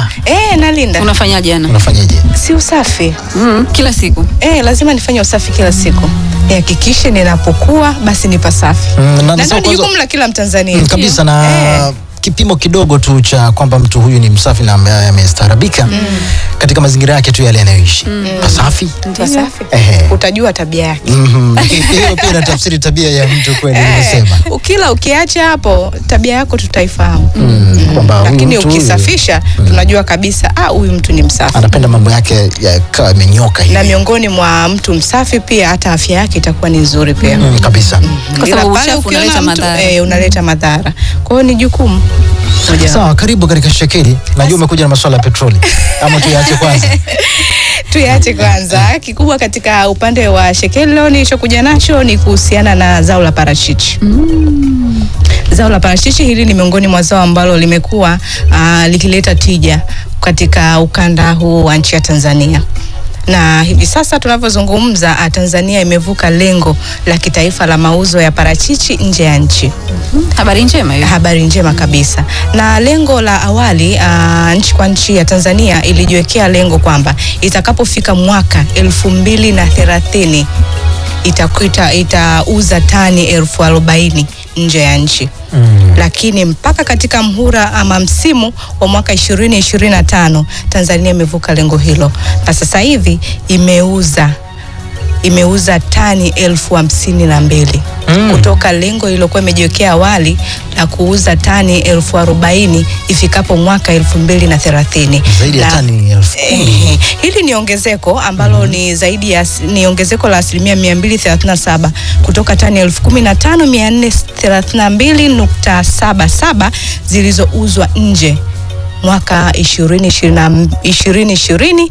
unalinda Eh, nalinda. Unafanyaje Ana? unafanyaje Si usafi. Mm, kila siku. Eh, lazima nifanye usafi kila siku. Nihakikishe ninapokuwa basi ni pasafi. Mm, na Na nasema ndio ni kwanza- jukumu la kila Mtanzania. Mm, kabisa na Eh. kipimo kidogo tu cha kwamba mtu huyu ni msafi na ame- amestaarabika katika mazingira yake tu yale yanayoishi pasafi Pasafi. Ehe. Utajua tabia yake. Mhm. Lakini hiyo pia inatafsiri tabia ya mtu kweli ulivyosema Ukila ukiacha hapo tabia yako tutaifahamu. Mm, kwamba huyu Lakini mtu huyu ukisafisha tunajua kabisa ah, huyu mtu ni msafi. anapenda mambo yake yakawa yamenyoka Na hivi miongoni mwa mtu msafi pia hata afya yake itakuwa ni nzuri pia. Mm, kabisa Kwa Ila sababu pale uchafu ukiona unaleta mtu, madhara. Eh, unaleta madhara. Kwa hiyo ni jukumu moja. sawa karibu katika shekeli najua umekuja na masuala ya petroli ama tuyaache kwanza Tuyache kwanza. Kikubwa katika upande wa shekeli leo nilichokuja nacho ni kuhusiana na zao la parachichi. Zao la parachichi hili ni miongoni mwa zao ambalo limekuwa uh, likileta tija katika ukanda huu wa nchi ya Tanzania na hivi sasa tunavyozungumza, ah, Tanzania imevuka lengo la kitaifa la mauzo ya parachichi nje ya nchi. Habari njema hiyo. Habari njema kabisa. Na lengo la awali uh, nchi kwa nchi ya Tanzania ilijiwekea lengo kwamba itakapofika mwaka elfu mbili na thelathini itakuita itauza tani elfu arobaini nje ya nchi Mm. lakini mpaka katika mhura ama msimu wa mwaka ishirini ishirini na tano Tanzania imevuka lengo hilo na sasa hivi imeuza imeuza tani elfu hamsini na mbili Mm. kutoka lengo lililokuwa imejiwekea awali la kuuza tani elfu arobaini ifikapo mwaka elfu mbili na thelathini zaidi ya Na- tani elfu kumi Ehe, hili ni ongezeko ambalo ni zaidi ya as- ni ongezeko la asilimia 237 kutoka tani 15432.77 zilizouzwa nje mwaka 2020 2020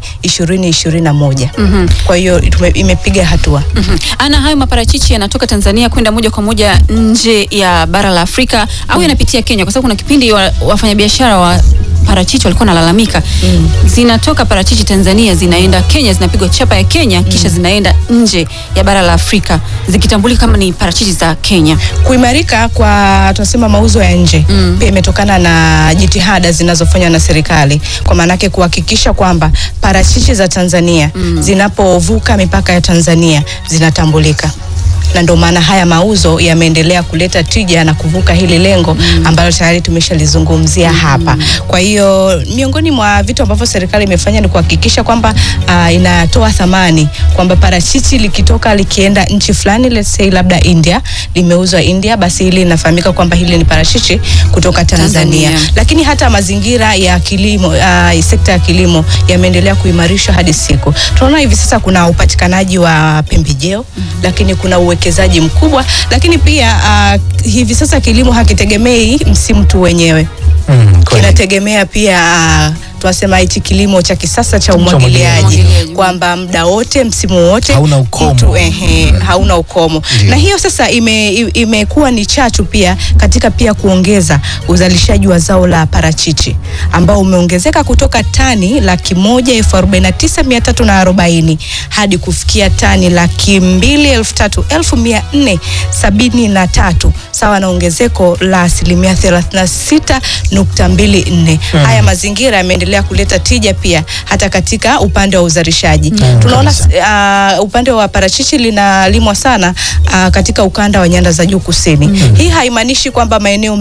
2021. Mhm. Kwa hiyo tume- imepiga hatua. Mhm. Ana, hayo maparachichi yanatoka Tanzania kwenda moja kwa moja nje ya bara la Afrika au yanapitia Kenya? Kwa sababu kuna kipindi wa, wafanyabiashara wa parachichi walikuwa nalalamika Mm. zinatoka parachichi Tanzania zinaenda Kenya, zinapigwa chapa ya Kenya kisha zinaenda nje ya bara la Afrika zikitambulika kama ni parachichi za Kenya. Kuimarika kwa tunasema mauzo ya nje Mm. pia imetokana na jitihada zinazofanywa na serikali kwa maanake kuhakikisha kwamba parachichi za Tanzania zinapovuka mipaka ya Tanzania zinatambulika na ndio maana haya mauzo yameendelea kuleta tija na kuvuka hili lengo ambalo tayari tumeshalizungumzia hapa. Kwa hiyo miongoni mwa vitu ambavyo serikali imefanya ni kuhakikisha kwamba uh, inatoa thamani kwamba parachichi likitoka likienda nchi fulani, let's say labda India, limeuzwa India, basi hili linafahamika kwamba hili ni parachichi kutoka Tanzania. Tanzania. Lakini hata mazingira ya kilimo uh, sekta ya kilimo yameendelea kuimarishwa hadi siku. Tunaona hivi sasa kuna upatikanaji wa pembejeo lakini kuna uwekezaji mkubwa, lakini pia uh, hivi sasa kilimo hakitegemei msimu tu wenyewe Mm, kweli. kinategemea pia uh, tunasema hichi kilimo cha kisasa cha umwagiliaji umwagiliaji. kwamba muda wote msimu wote Hauna ukomo. mtu, ehe, hauna ukomo Ndio. na hiyo sasa ime- i- imekuwa ni chachu pia katika pia kuongeza uzalishaji wa zao la parachichi ambao umeongezeka kutoka tani laki moja elfu arobaini na tisa mia tatu na arobaini hadi kufikia tani laki mbili elfu tatu elfu mia nne sabini na tatu sawa na ongezeko la asilimia thelathini na sita nukta mbili nne. Haya mazingira yameendelea kuleta tija pia hata katika upande wa uzalishaji. Tunaona uh, upande wa parachichi linalimwa sana uh, katika ukanda wa nyanda za juu kusini. Hii haimaanishi kwamba maeneo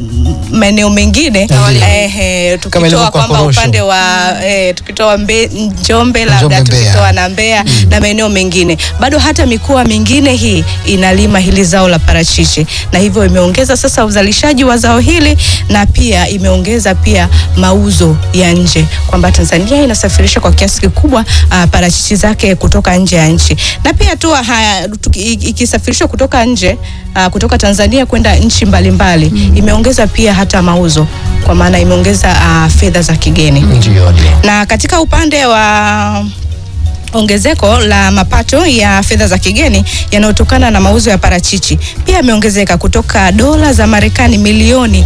maeneo mengine Ndio. eh, Kama ilivyo tukitoa kwa kwamba korosho. upande wa eh, tukitoa mbe, Njombe labda Njombe, Mbeya. tukitoa na Mbeya na maeneo mengine, bado hata mikoa mingine hii inalima hili zao la parachichi, na hivyo imeongeza sasa uzalishaji wa zao hili na pia imeongeza pia mauzo ya nje, kwamba Tanzania inasafirisha kwa kiasi kikubwa uh, parachichi zake kutoka nje ya nchi, na pia tu haya tuki- i- ikisafirishwa kutoka nje uh, kutoka Tanzania kwenda nchi mbalimbali imeongeza pia hata mauzo, kwa maana imeongeza uh, fedha za kigeni Ndio, ndio. na katika upande wa ongezeko la mapato ya fedha za kigeni yanayotokana na mauzo ya parachichi pia yameongezeka kutoka dola za Marekani milioni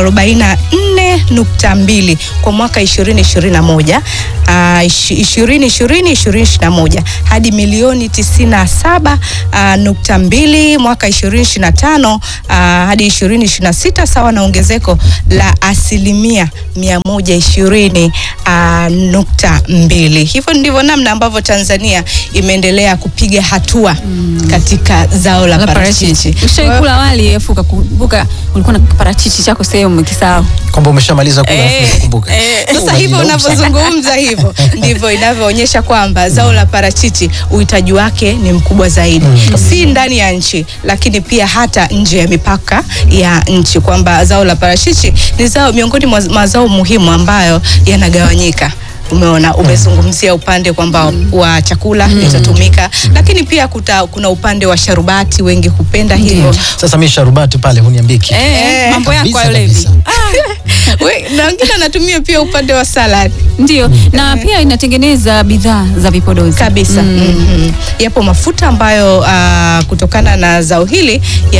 44.2 kwa mwaka 2021 uh, 2020-2021 hadi milioni 97.2 mwaka 2025 uh, hadi 2026 sawa na ongezeko la asilimia 120 uh, nukta mbili. Hivyo ndivyo namna ambavyo Tanzania imeendelea kupiga hatua katika zao la La parachichi. Ushaikula wali afu ukakumbuka ulikuwa na parachichi chako sehemu umekisahau. kwamba umeshamaliza kula Eh, alafu unakumbuka. eh, Sasa Unajilaumu hivyo sana. unavyozungumza hivyo ndivyo inavyoonyesha kwamba zao la parachichi uhitaji wake ni mkubwa zaidi, si ndani ya nchi, lakini pia hata nje ya mipaka ya nchi, kwamba zao la parachichi ni zao miongoni mwa mazao muhimu ambayo yanagawanyika. Umeona, umezungumzia upande kwamba wa chakula litatumika, lakini pia kuta, kuna upande wa sharubati, wengi hupenda hivyo. Sasa mimi sharubati pale huniambie kitu. Eh, mambo yako Kabisa, hayo Levi. kabisa. We- na wengine anatumia pia upande wa salad Ndio, na pia inatengeneza bidhaa za vipodozi kabisa Mhm. yapo mafuta ambayo uh, kutokana na zao hili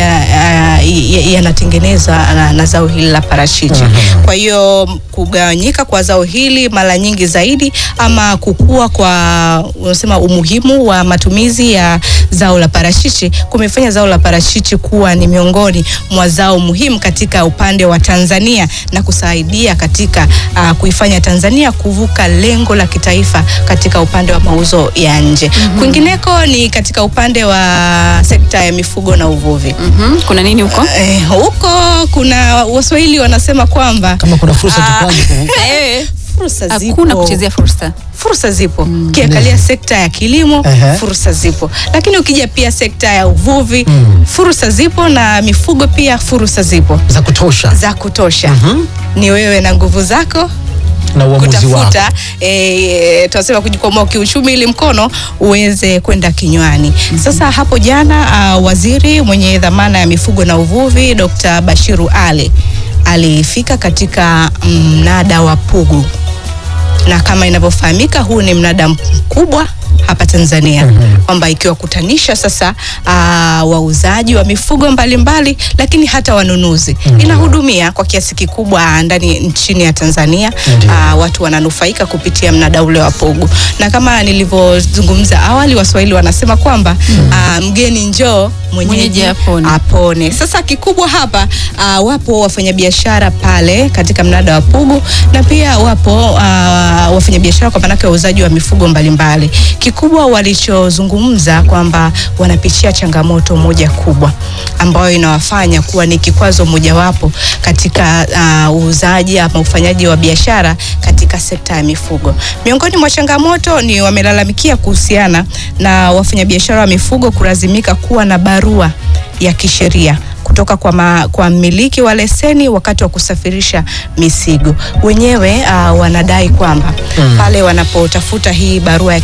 yanatengenezwa ya, ya na, na zao hili la parachichi kwa hiyo kugawanyika kwa zao hili mara nyingi zaidi ama kukua kwa unasema umuhimu wa matumizi ya zao la parachichi kumefanya zao la parachichi kuwa ni miongoni mwa zao muhimu katika upande wa Tanzania na kusaidia katika uh, kuifanya Tanzania kuvuka lengo la kitaifa katika upande wa mauzo ya nje. Kwingineko ni katika upande wa sekta ya mifugo na uvuvi. Mhm, kuna nini huko? Eh, huko kuna Waswahili wanasema kwamba Kama kuna fursa Ah, tukwaje ku- Eh, fursa zipo. hakuna kuchezea fursa. fursa zipo ukiangalia sekta ya kilimo Ehe. fursa zipo lakini ukija pia sekta ya uvuvi Mm. fursa zipo na mifugo pia fursa zipo za kutosha za kutosha ni wewe na nguvu zako na uamuzi wako. kutafuta e, tunasema kujikwamua kiuchumi ili mkono uweze kwenda kinywani. Sasa hapo jana uh, waziri mwenye dhamana ya mifugo na uvuvi Dr. Bashiru Ali alifika katika mnada wa Pugu na kama inavyofahamika huu ni mnada mkubwa hapa Tanzania kwamba ikiwakutanisha sasa uh, wauzaji wa mifugo mbalimbali lakini hata wanunuzi inahudumia kwa kiasi kikubwa ndani nchini ya Tanzania Ndiyo. uh, watu wananufaika kupitia mnada ule wa Pugu na kama nilivyozungumza awali Waswahili wanasema kwamba uh, mgeni njoo mwenyeji Mwenyeji apone. apone. Sasa kikubwa hapa uh, wapo wafanyabiashara pale katika mnada wa Pugu na pia wapo uh, wafanyabiashara kwa maanake wauzaji wa mifugo mbalimbali. Kikubwa walichozungumza kwamba wanapitia changamoto moja kubwa ambayo inawafanya kuwa ni kikwazo mojawapo katika uh, uuzaji ama ufanyaji wa biashara katika sekta ya mifugo. Miongoni mwa changamoto ni wamelalamikia kuhusiana na wafanyabiashara wa mifugo kulazimika kuwa na barua ya kisheria kutoka kwa, ma, kwa mmiliki wa leseni wakati wa kusafirisha mizigo. Wenyewe uh, wanadai kwamba pale wanapotafuta hii barua ya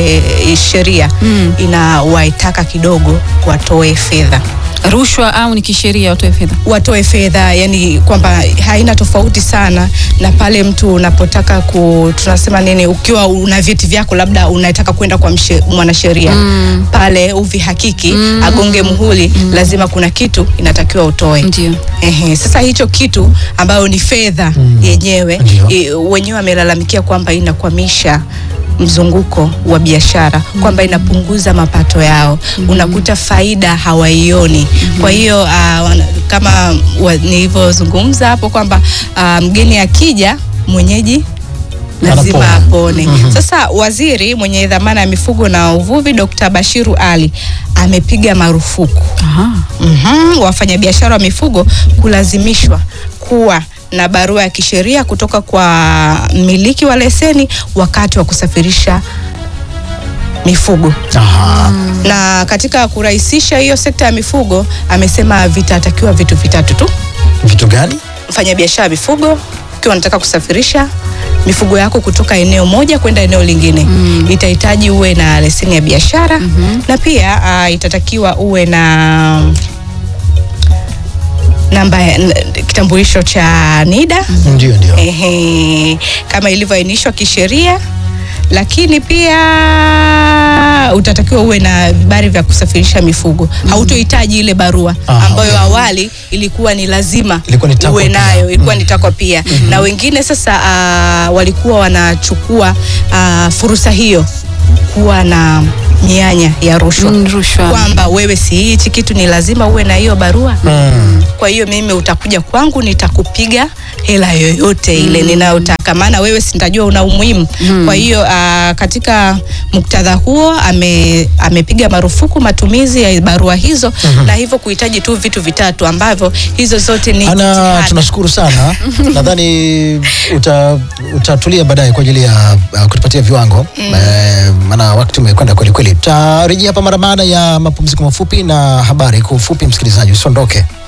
kisheria Mm. inawaitaka kidogo watoe fedha Rushwa au ni kisheria watoe fedha? watoe fedha, yani kwamba haina tofauti sana na pale mtu unapotaka ku, tunasema nini, ukiwa una vyeti vyako labda unataka kwenda kwa mshe- mwanasheria Mm. pale uvihakiki agonge muhuri, lazima kuna kitu inatakiwa utoe. Ndio. Ehe, sasa hicho kitu ambayo ni fedha yenyewe Ndio. e, wenyewe wamelalamikia kwamba inakwamisha mzunguko wa biashara kwamba inapunguza mapato yao, unakuta faida hawaioni. Kwa hiyo ah, wana- kama wa- nilivyozungumza hapo kwamba ah, mgeni akija mwenyeji lazima Anapona. apone. Sasa waziri mwenye dhamana ya mifugo na uvuvi Dr. Bashiru Ali amepiga marufuku Aha. Mhm, wafanyabiashara wa mifugo kulazimishwa kuwa na barua ya kisheria kutoka kwa mmiliki wa leseni wakati wa kusafirisha mifugo. Aha. Na katika kurahisisha hiyo sekta ya mifugo, amesema vitatakiwa vitu vitatu tu. Vitu gani? Mfanyabiashara wa mifugo ukiwa unataka kusafirisha mifugo yako kutoka eneo moja kwenda eneo lingine itahitaji uwe na leseni ya biashara na pia uh, itatakiwa uwe na namba ya- n- kitambulisho cha NIDA Ndio, ndio. ehe, kama ilivyoainishwa kisheria lakini pia utatakiwa uwe na vibali vya kusafirisha mifugo. Hautohitaji ile barua Aha, ambayo okay. awali ilikuwa ni lazima Ilikuwa ni takwa uwe pia. nayo, ilikuwa ni takwa pia. Na wengine sasa ah, walikuwa wanachukua ah, fursa hiyo kuwa na mianya ya rushwa Mm, rushwa. kwamba wewe si hichi kitu ni lazima uwe na hiyo barua Mm. kwa hiyo mimi utakuja kwangu nitakupiga hela yoyote ile ninayotaka, maana wewe sitajua una umuhimu. Kwa hiyo ah, katika muktadha huo ame, amepiga marufuku matumizi ya barua hizo na hivyo kuhitaji tu vitu vitatu ambavyo hizo zote ni Ana, jitihada. tunashukuru sana. Nadhani uta, utatulia baadaye kwa ajili ya uh, kutupatia viwango eh, maana wakati umekwenda kweli kweli. Tutarejea hapa mara baada ya mapumziko mafupi na habari kwa ufupi. Msikilizaji, usiondoke.